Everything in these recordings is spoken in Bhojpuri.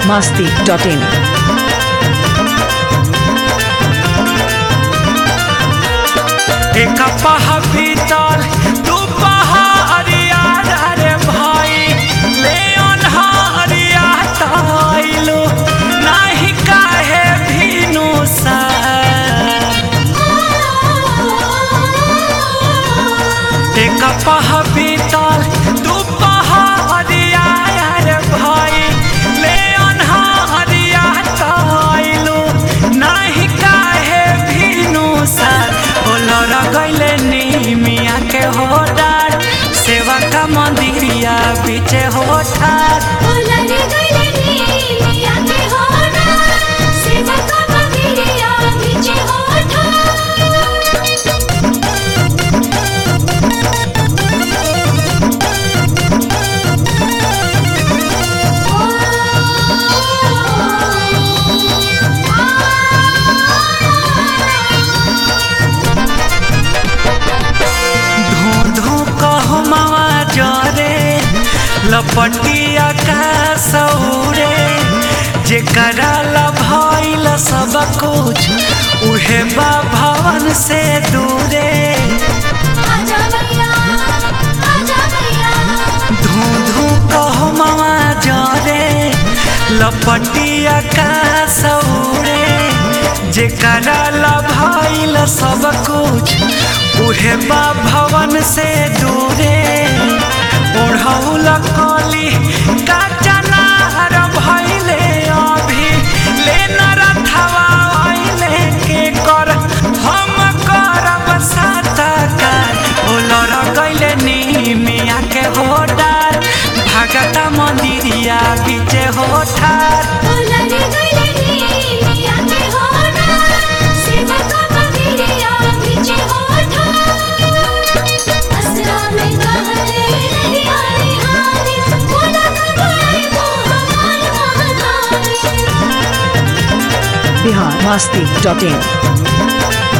masti.in. एक पहा बीतल दू पहा अरिया रे भाई ले अनहारिया ताइलो नाही काहे भीनु सा एक पहा बीतल दू पहा अरिया रे भाई ले अनहारिया ताइलो नाही काहे भीनु सा बोलर गइले निमिया के होडार सेवा का मंदिरिया पीछे होठार ओलरे गइले नीमिया के होना सेवा का मंदिरिया पीछे होठा धू धू कहमावा जरे लपटिया का सौरे जेकरा ला भइल सब कुछ उहे बा भवन से दूरे आजा भैया आजा भैया धू धू कहमावा जरे लपटिया का सौरे जेकरा ला भइल सब कुछ उहे बा भवन से दूरे ओढ़ौल कली का चनार भइले अभी ले नरथवा आइले के कर हम करब सातकार ओलर गइले निमिया के होडार भागता मंदिरिया बीचे होठार ओलरे गइले नीमिया के होना सेवा का मंदिरिया पीछे होठा असरा में कहले नहीं आने हारे बोला कबाई मोहमान महानारी Bihar masti.in.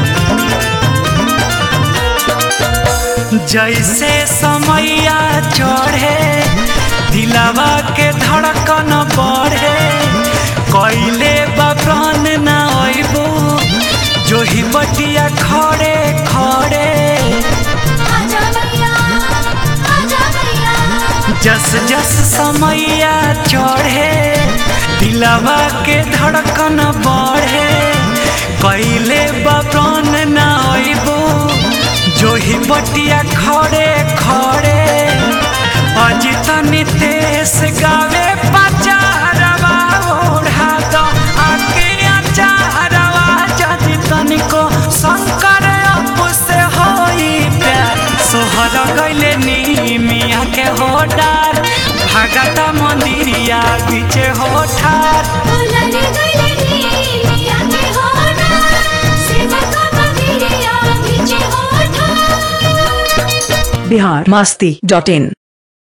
जैसे समैया चढ़े दिलावा के धड़कन बढ़े कैले बब्रन न अबू जो ही बटिया खड़े खड़े आजा भैया आजा भैया जस जस समैया चढ़े दिलावा के धड़कन बढ़े कैले बब्रन न अबू जो ही बटिया खड़े खड़े अजित नितेश गावे पचारवा ओढ़ा दो आके अचारवा जदि तनिको शंकर अप से होई प्यार सोहर गइले निमिया के होडार भागता मंदिरिया पीछे होठार ओलरे गइले नीमिया के होना सेवा का मंदिरिया पीछे होठा Bihar masti.in.